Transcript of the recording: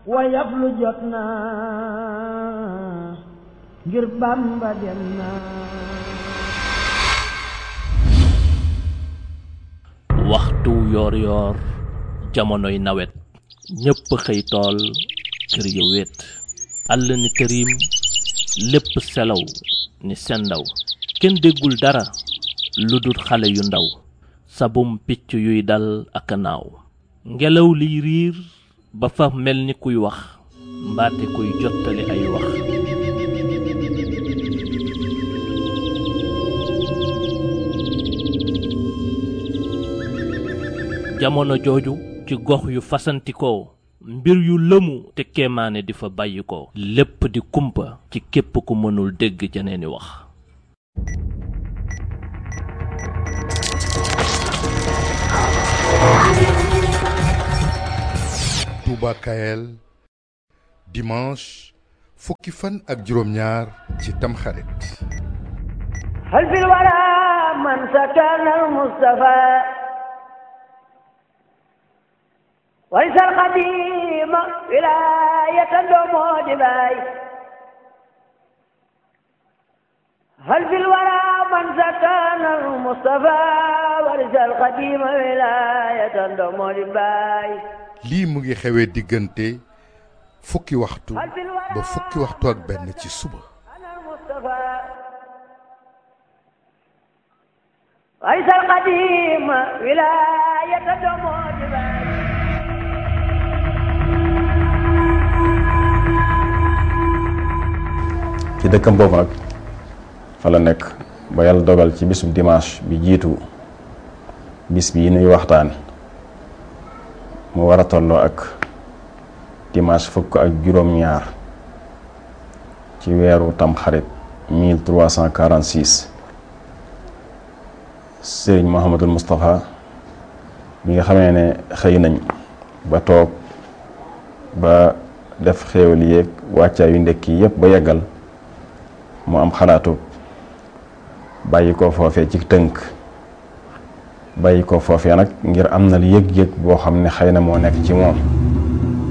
wayaf lu jot na ngir Bamba dem na waxtu yoor yoor jamonoy nawet ñépp xëy tool kër ya wéet àll ni këriim lépp selaw ni sendaw kenn déggul dara lu dul xale yu ndaw sabum picc yuy dal ak a naaw ngelaw liy riir ba fa mel ni kuy wax mbaate kuy jottali ay wax jamono jooju ci gox yu fasantikoo mbir yu lëmu te kéemaane di fa bàyyi ko lépp di kumpa ci képp ku mënul dégg jeneeni wax Touba Kayel dimanche fukki fan ak juróom-ñaar ci tamxarit hal fil wara man sakana al mustafa warisal xadima wilayatan doomoo di baay hal fil wara man sakana al mustafa warisal xadima wilayatan doomoo di baay lii mu ngi xewee diggante fukki waxtu ba fukki waxtu ak benn ci suba warisal xadima wilayatan doomoo di baay ci dëkkam boobu nag fa la nekk ba yàlla dogal ci bisub dimanche bi jiitu bis bi nuy waxtaan mu war a tolloo ak dimanche fukk ak juróom-ñaar ci weeru tamxarit 1346 sëriñ Mouhamadul Moustapha bi nga xamee ne xëy nañ ba toog ba def xéewal yéeg wàccaa yu ndekki yépp ba yeggal mu am xalaatu bàyyi ko foofee ci tënk bàyyi ko foofee nag ngir am na lu yëg-yëg boo xam ne xëy na moo nekk ci moom